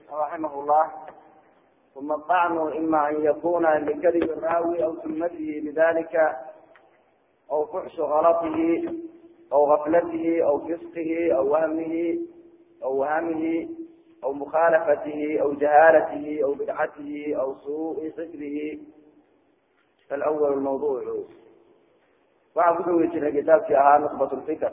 رحمه الله ثم الطعن إما أن يكون لكذب الراوي أو تهمته بذلك أو فحش غلطه أو غفلته أو فسقه أو وهمه أو وهمه أو مخالفته أو جهالته أو بدعته أو سوء حفظه فالأول الموضوع waxaan ku dhawi jiray kitaabkii ahaa nuqbat lfikr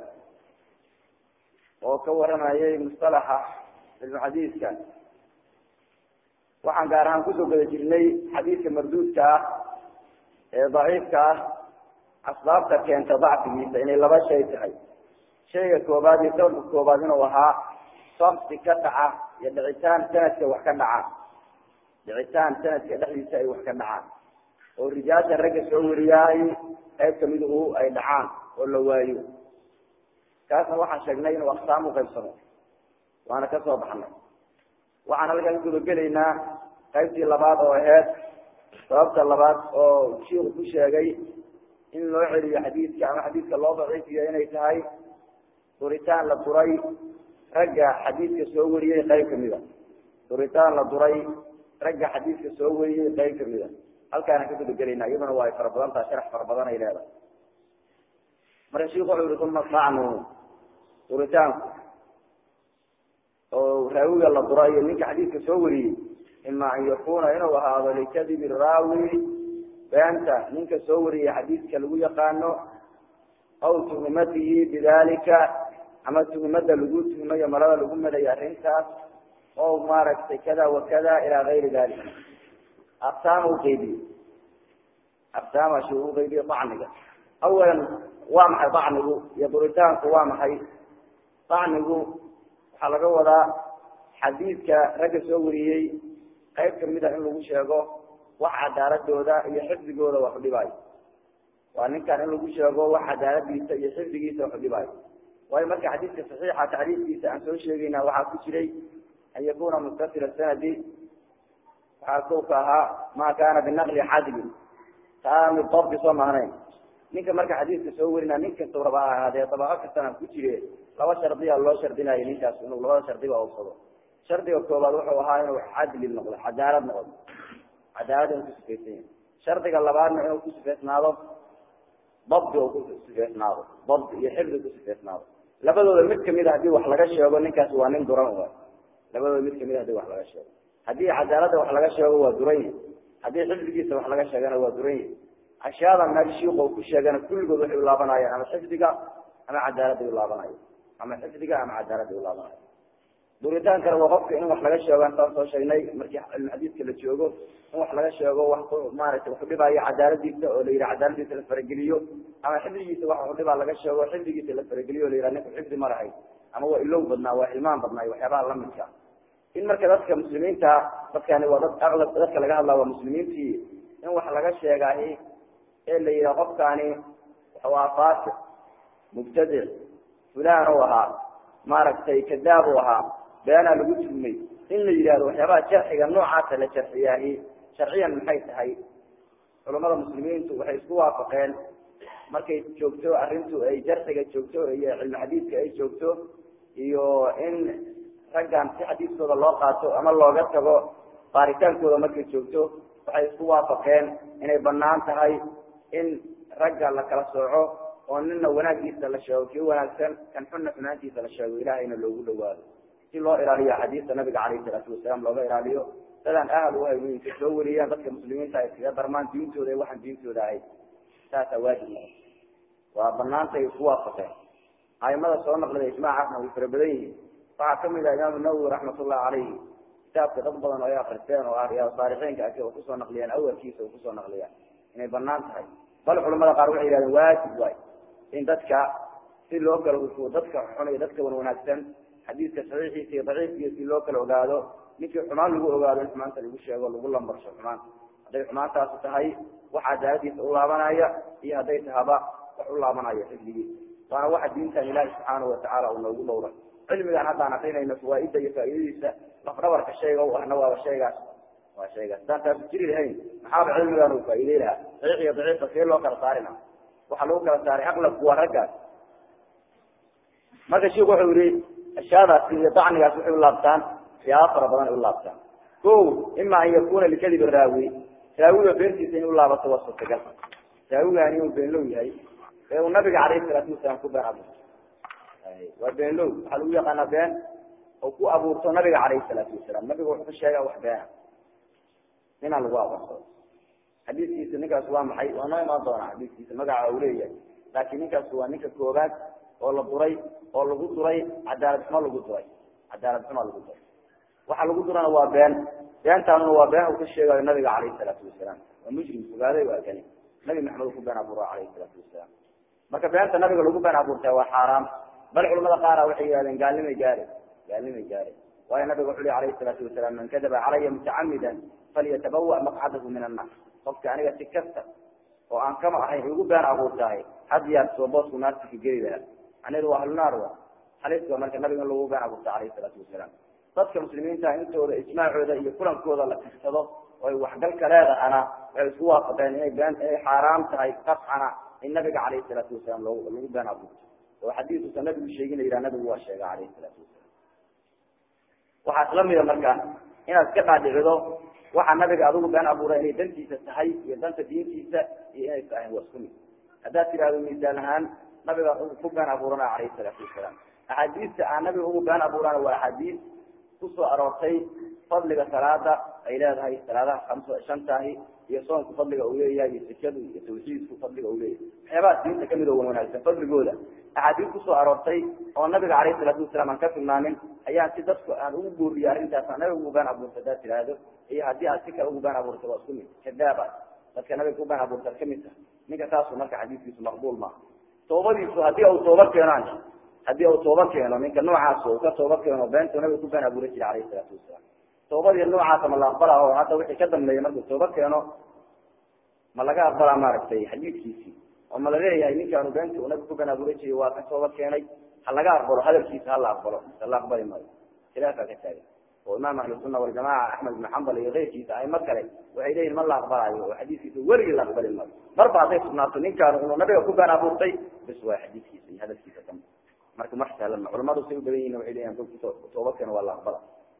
oo ka waramayay mustalaxa cilmuxadiiska waxaan gaar ahaan kusoo geda jirnay xadiidka marduudka ah ee daciifka ah asbaabta keenta dacfigiisa inay laba shay tahay shayga koobaad iyo sababka koobaad inuu ahaa sabti ka dhaca iyo dhicitaan sanadka wax ka dhaca dhicitaan sanadka dhexdiisa ay wax ka dhacaan oo rijaasha ragga soo wariyaay qayb kamiduhu ay dhacaan oo la waayo kaasna waxaan sheegnay inuu aqsaam uqaybsamo waana ka soo baxnay waxaan halkan gudagelaynaa qaybtii labaad oo aheyd sababta labaad oo shiiku ku sheegay in loo celiyo xadiidka ama xadiidka loo daciifiyo inay tahay duritaan la duray ragga xadiidka soo wariyey qayb kamida duritaan la duray ragga xadiidka soo wariyey qayb kamida halkaana ka gudagelaynaa iyaduna waa ay fara badan taha sharax fara badan ay leedahay marka shiku wuxuu yihi uma dacnu duritaanku oo raawiga la dura iyo ninka xadiidka soo wariyey ima an yakuna inuu ahaado likadibi raawi beenta ninka soo wariyey xadiidka lagu yaqaano aw tuhumatihi bidalika ama tuhumada lagu tuhumayo marada lagu madayo arrintaas oo maaragtay kada wa kada ilaa gayri dalik aqsaama uqeybiye aqsaama shi uqeybiye dacniga awalan waa maxay dacnigu iyo duritaanku waa maxay dacnigu waxaa laga wadaa xadiidka ragga soo wariyey qayb kamida in lagu sheego wax cadaaladooda iyo xifdigooda wax udhibaayo waa ninkan in lagu sheego wax cadaaladiisa iyo xifdigiisa wax udhibaayo waayo marka xadiidka saxiixa tacriifkiisa aan soo sheegayna waxaa ku jiray an yakuna mutasila sanadi waxaa kow ka ahaa ma kana binaqli xadlin taami dabdi soo mahnayn ninka marka xadiidka soo warina nin kasta raba ha ahaadee dabaqo kastana ku jire laba shardiya loo shardinayo ninkaas inuu labada shardiba ubsado shardiga koobaad wuxuu ahaa inuu cadli noqdo cadaalad noqdo cadaalad inuu kusifaysan yahay shardiga labaadna inuu kusifaysnaado dabdi oo kusifaysnaado dabdi iyo xifdi kusifaysnaado labadooda mid kamid a hadii wax laga sheego ninkaas waa nin duran waay labadooda mid kamid a hadii wax laga sheego haddii cadaaladda wax laga sheego waa duran yahi haddii xifdigiisa wax laga sheegana waa duran yahi ashyaada meel shiiq ku sheegana kulligood waxay ulaabanayaan ama xifdiga ama cadaaladday ulaabanaya ama xifdiga ama cadaaladday ulaabanaya duritaankana waa qofka in wax laga sheego saan soo sheegnay markii cilmuxadiidka la joogo in wax laga sheego wax maaragtay wax udhibaayo cadaaladiisa oo la yihi cadaaladiisa la farageliyo ama xifdigiisa wax udhibaa laga sheego xifdigiisa la farageliyo o la yiha ninku xifdi ma lahayn ama waa ilow badnaa waa ilmaan badnaa waxyaabaha lamidka in marka dadka muslimiinta dadkani waa dad aqlab dadka laga hadlaa waa muslimiintii in wax laga sheegaahi ee la yihaha qofkaani waa faasiq mubtadic fulaan u ahaa maaragtay kadaab u ahaa beenaa lagu tuhmay in la yidhahdo waxyaabaha jarxiga noocaasa la jarxiyaahi sharciyan maxay tahay culamada muslimiintu waxay isku waafaqeen markay joogto arrintu ay jarxiga joogto iyo cilmi xadiidka ay joogto iyo in raggan si xadiiskooda loo qaato ama looga tago baaritaankooda markay joogto waxay isku waafaqeen inay banaan tahay in ragga la kala sooco oo nina wanaagiisa la sheego kii wanaagsan kan xunna xumaantiisa la sheego ilahayna loogu dhawaado si loo ilaaliyo xadiista nabiga calayhi salaatu wasalaam looga ilaaliyo dadaan ahal u hayweynka soo wariyaan dadka muslimiinta ay iskaga darmaan diintooda ee waxaan diintooda ahayd saasaa waajib noqon waa banaantay isku waafaqeen aimada soo naqlida ijmaacaasna way fara badan yihiin waxaa kamid ah imaamu nawowi raxmatullahi calayhi kitaabka dad badan oo ay akristeen oo ah riyaad saalixiinka aki oo kusoo naqliyaan awalkiisa oo kusoo naqliyaan inay banaan tahay bal culamada qaar waxay yihahdeen waajib waay in dadka si loo kala hufo dadka xun iyo dadka wan wanaagsan xadiidka saxiixiisa iyo daciifkiisa si loo kala ogaado ninkii xumaan lagu ogaado in xumaanta lagu sheego lagu lambarsho xumaan hadday xumaantaasu tahay wax cadaaladiisa u laabanaya iyo hadday tahaba wax u laabanaya xifdigiisa waana waxa diintan ilaahi subxaanahu watacaala uu noogu dhowray cilmigaan haddaan akrinayno fawaaida iyo faa'iidadiisa lafdhabarka shayga u ahna waaba shaygaas waa shaygaas haddaan taasu jiri lahayn maxaaba cilmigaan uu faa'iidey lahaa saxiix iyo daciifka see loo kala saarina waxaa lagu kala saaray aqlabku waa raggaas marka shiku wuxuu yihi ashyaadaasi iyo dacnigaas waxay ulaabtaan waxyaaba fara badan ay u laabtaan ko ima an yakuna likadib raawi raawiga beentiisa in u laabato waa suurtagal raawigaani inuu beenlow yahay ee uu nabiga calayhi salaatu wasalaam ku been abuurto waa beenlow waxaa lagu yaqaanaa been oo ku abuurto nabiga calayhi salaatu wasalaam nabiga wuxuu ka sheegaa wax beena inaan lagu aqoonsado xadiiskiisa ninkaas waa maxay waa noo imaan doonaa xadiiskiisa magaca uu leeyahay laakiin ninkaas waa ninka koobaad oo la duray oo lagu duray cadaalad xumo lagu duray cadaalad xumo lagu duray waxa lagu durana waa been beentaanuna waa been uu ka sheegayo nabiga calayhi salaatu wasalaam waa mujrim fogaaday waa kani nabi maxamed ku been abuura calayhi salaatu wasalaam marka beenta nabiga lagu been abuurtaa waa xaaraam bal culamada qaara waxay yihahdeen gaalnimay gaare gaalnimay gaare waayo nabiga wuxu ui alayhi salaatu wasalaam man kadaba calaya mutacamidan falyatabawa maqcadahu min annar qofka aniga si kasta oo aan kama ahayn igu been abuurtahay had yaar soo boosku naarta ka geli lahaa anidu waa ahlunaar wa halis waa marka nabiga in lagu been abuurta calayhi salaatu wasalaam dadka muslimiinta intooda ijmaacooda iyo kulankooda la tirsado oo ay waxgalka leedahana waxay isku waafaqeen inay been inay xaaraam tahay qafcana in nabiga calayhi salaatu wasalaam lo lagu been abuurto oo xadiisusa nabigu sheegin la yidhaha nabigu waa sheega calayhi salaatu wasalaam waxaa isla mida marka inaad iska dhaadhicido waxaa nabiga adigu been abuuray inay dantiisa tahay iyo danta diintiisa iyo inay tahay waa isku mid haddaad tidhahdo miisaan ahaan nabiga ku been abuurana calayhi salaatu wasalaam axaadiista aan nabiga ugu been abuurana waa axaadiis kusoo aroortay fadliga salaada ay leedahay salaadaha amsa shantahi iyo soonku fadliga uu leeyahay iyo sikadu iyo tawxiidku fadliga uu leeyahay waxyaabaha diinta kamid oo wanaagsan fadligooda axaadiis kusoo aroortay oo nabiga calayhi salaatu wasalaam aan ka tilmaamin ayaa si dadku aan ugu guuriya arrintaas aan nabiga ugu been abuurta haddaad tidhaahdo iyo haddii aad si kale ugu been abuurta waa isku mid kadaaba dadka nabiga ku been abuurta kamid tahay ninka taasu marka xadiiskiisu maqbuul maaha toobadiisu haddii uu tooba keenaan haddii uu tooba keeno ninka noocaas uu ka tooba keeno beentu nabiga ku been abuuran jira calayhi salaatu wasalaam toobadii noocaasa ma la aqbala oo hadda wixii ka dambeeya markuu tooba keeno ma laga aqbalaa maaragtay xadiidkiisii oo ma laleeyahay ninkaanu beenta uu nabiga ku been abuuran jiray waa ka tooba keenay ha laga aqbalo hadalkiisa hala aqbalo mise la aqbali maayo khilaafaa ka taagan oo imaam ahlusunna waljamaca axmed ibn xambal iyo keyrkiisa aimo kale waxay leeyihin ma la aqbalayo oo xadiiskiisa weligii la aqbali maayo marba hadday sugnaato ninkaanu inuu nabiga ku been abuurtay bis waa xadiiskiisa iyo hadalkiisa dambe marka mar sahlan ma culamadu say u badan yihin waxay leeyihin kolki tooba keeno waa la aqbala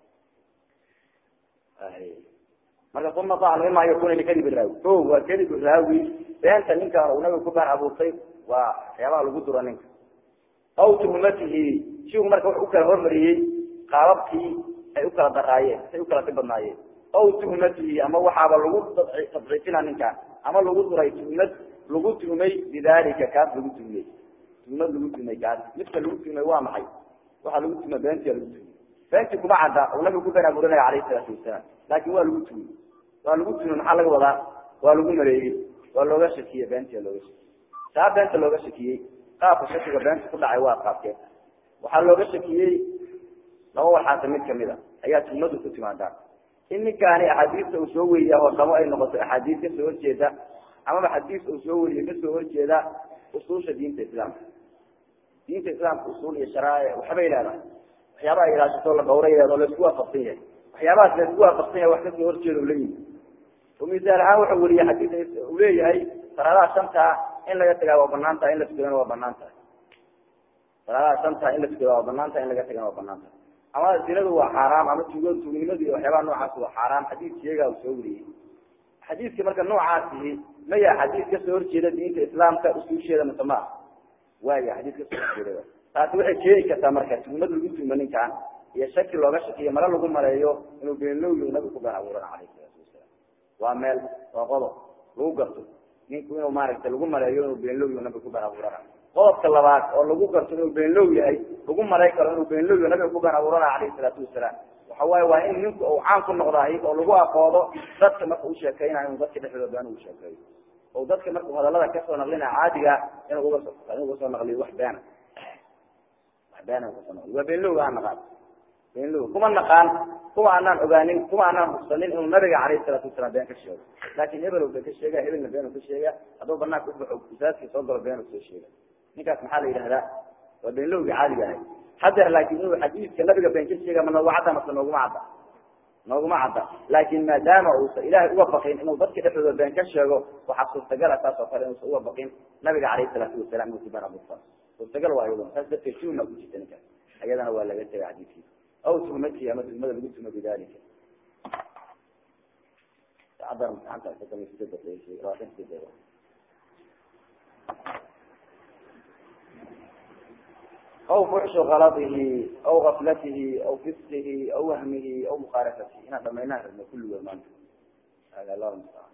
marka uma dacan ima yakuna likadib raawi o waa kadib raawi beenta ninkaan uu nabiga ku been abuurtay waa waxyaabaha lagu dura ninka aw tuhmatihi siu marka wuxu ukala hormariyey qaababkii ay ukala daraayeen say ukala dhib badnaayeen aw tuhmatihi ama waxaaba lagu tadciifina ninkaan ama lagu duray tuhmad lagu tuhmay bidalika kaas lagu tuhmay tuhmad lagu tuhmay kaas midka lagu tuhmay waa maxay waxaa lagu tuhmay beentia lagu tuhmay beentii kuma cadda uu nabiga ku been abuuranaya calayhi salaatu wasalaam laakin waa lagu tuhmay waa lagu tuhmay maxaa laga wadaa waa lagu maleeyey waa looga shakiyey beentia looga shakiyey saa beenta looga shakiyey qaabka shakiga beenta ku dhacay waa qaabkee waxaa looga shakiyey laba waxaasa mid kamid a ayaa tuhmadu ku timaadaa in ninkaani axaadiista uu soo weriya hoosamo ay noqoto axaadiis kasoo horjeeda amaba xadiis uu soo weriye kasoo horjeeda usuusha diinta islaamka diinta islaamka usuul iyo sharaa'ic waxbay leedahay waxyaabaha ilaashatoo la dhawray leedo laisku waafaqsan yahay waxyaabahaas laisku waafaqsan yahay wax kasoo horjeeda u leeyihi oo misaal ahaan wuxuu weriye xadiis uu leeyahay salaadaha shantaa in laga tagaa waa banaan tahay in la tukadana waa banaan tahay salaadaha shantaa in la tukada waa banaan tahay in laga tagana waa banaan tahay ama zinadu waa xaaraam ama tugo tugnimadu iyo waxyaabaha noocaas waa xaaraam xadiis sheegaa uu soo weriyey xadiiska marka noocaasihi maya xadiis kasoo horjeeda diinta islaamka usuusheeda mise ma waaya xadiis kasoo horjeeda taasi waxay keeni kartaa marka tugmad lagu tugmo ninkaan iyo shaki looga shakiyo mala lagu maleeyo inuu beenlowyo nabiga ku been abuurana calayhi salaatu wasalaam waa meel waa qodob lagu garto ninku inuu maaragtay lagu maleeyo inuu beenlowyo nabiga ku been abuurana qodobka labaad oo lagu garto inuu beenlow yahay lagu malay karo inuu beenlowyo nabiga ku been abuurana calayhi salaatu wasalaam waxa waaye waa in ninku uu caan ku noqdahay oo lagu aqoodo dadka marka u sheekeynayo inuu dadka dhexdooda been ugu sheekeeyo oo dadka markuu hadalada kasoo naqlina caadiga inuu uga soo inuu uga soo naqliyo wax beena wax beena uga soo naqliyo waa beenlow aan naqaan beenlow kuma naqaan kuma aanaan ogaanin kuma aanaan hubsanin inuu nabiga calayhi salaatu wasalaam been ka sheego laakin hebel been ka sheega hebelna been ka sheega hadduu banaanka ubaxo usaadkii soo galo been soo sheega ninkaas maxaa la yidhahdaa waa beenlowgii caadiga ahay hadeer laakin inuu xadiiska nabiga been ka sheega ma noogu cadda mase nooguma cadda nooguma cadda laakin maadaama uusa ilaahay uga baqin inuu dadka dhexdooda been ka sheego waxaa suurtagala taas oo kale inuusa uga baqin nabiga calayhi salaatu wasalam inuu ku been abuurta suurtagal waa iyaduna saas darteed shuna ku jirta ninkaas ayadana waa laga tegay xadiiskiisa aw tuhmatihi ama tuhmada lagu tuhmo bidalika cadar imtixaanka aw fuxshu kaladihi aw gaflatihi aw fisqihi aw wahmihi aw mukaarafatihi inaan dhamaynaan rabno kulligood maanta hada allahu mustacaan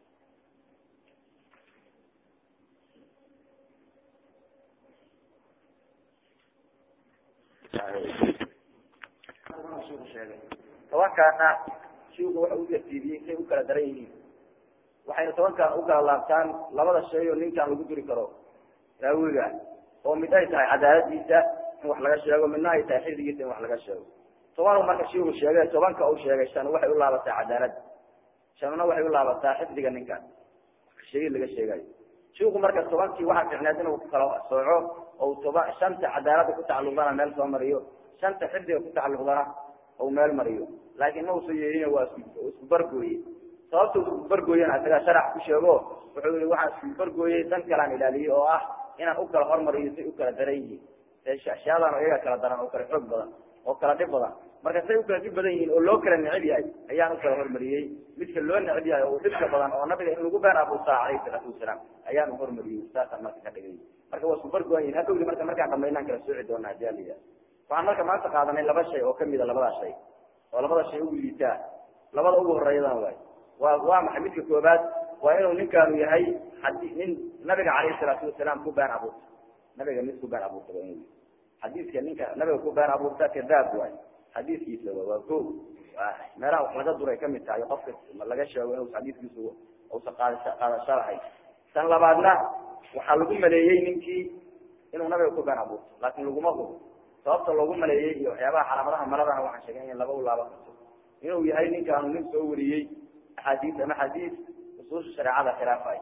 sheegay tobankaana shiku waxa u tartiibiyey say u kala daran yihiin waxayna tobankaan u kala laabtaan labada shay oo ninkaan lagu duri karo raawiga oo mid ay tahay cadaaladiisa in wax laga sheego midna ay tahay xifdigiisa in wax laga sheego toban marka shiku sheegay tobanka u sheegay shan waxay u laabataa cadaalad shanna waxay u laabataa xifdiga ninkaan sheegid laga sheegayo shiku marka tobankii waxaa ficneed inuu kala sooco oo toba shanta cadaalada ku tacalluqdana meel soo mariyo shanta xifdiga ku tacalluqdana ou meel mariyo laakin ma usa yeelin waa isku bargooye sababta isku bargooyana isagaa sharax ku sheego wuxuu yihi waxaan isku bargooyey dan kalaan ilaaliyey oo ah inaan u kala hormariyo say u kala daran yihiin ashyaadaan oo iyaga kala daran oo kala xoog badan oo kala dhib badan marka say u kala dhib badan yihiin oo loo kala neceb yahay ayaan u kala hormariyey midka loo neceb yahay oo dhibka badan oo nabiga in lagu been abuusaa calayhi salaatu wasalaam ayaan u hormariyey saasaan marka ka dhigay marka waa isku bargooyan yihin hadhowdi marka markaan dhamaynaan kala sooci doona hadii ala yidhaha waxaan marka maanta qaadanay laba shay oo kamida labadaa shay oo labada shay ugu liitaa labada ugu horeeyadana waay waa waa maxay midka koobaad waa inuu ninkaanu yahay hadi nin nabiga calayhi salaatu wasalaam ku been abuurta nabiga mid ku been abuurta waa inuu xadiiska ninka nabiga ku been abuurta kadaab waay xadiiskiisa wa waa ko meelaha wax laga duray kamid tahay qofka laga sheego inuu xadiiskiisa usa qaadasha qaadasho lahay tan labaadna waxaa lagu maleeyey ninkii inuu nabiga ku been abuurto laakin laguma hubo sababta loogu maleeyey iyo waxyaabaha calaamadaha maladana waxaan sheegay in laba u laaban karto inuu yahay ninkaanu nin soo wariyey axaadiis ama xadiis usuusha shareecada khilaafay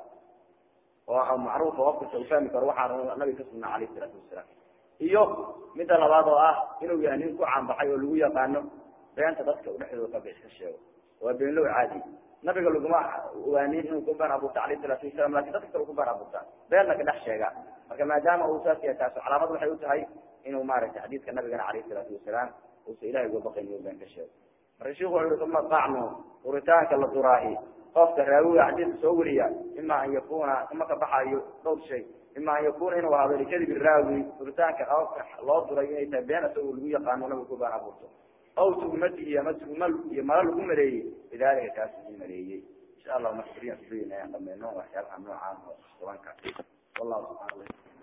oo macruufa qof kasta uu fahmi karo waxaanu nabiga ka sugnaa calayhi salaatu wasalaam iyo midda labaad oo ah inuu yahay nin ku caanbaxay oo lagu yaqaano beenta dadka u dhexdooda ka bix ka sheego waa beenlow caadi nabiga laguma waanin inuu ku been abuurta calayhi salaatu wasalam lakin dadka kale ku been abuurtaa beenna ka dhex sheega marka maadaama uu saas yahay taas calaamad waxay u tahay inuu maaragtay xadiidka nabigana calayhi salaatu wasalaam uusa ilahay uga baqayn inuu been ka sheego marka shiku wuxu uhi uma dacnu duritaanka la duraahi qofka raawiga xadiidka soo wariya ima an yakuna uma ka baxayo dhowr shay ima an yakuna inuu ahaado likadibi raawi duritaanka qofka loo duray inay tahay been isagoo lagu yaqaano nabiga ku been abuurto aw tuhmatihi ama tuhma iyo mala lagu maleeyey bidalika kaas lagu maleeyey insha allah marka beriyan ayaan dhameyno waxyaabaha noocaan oo tobanka wallahu subxana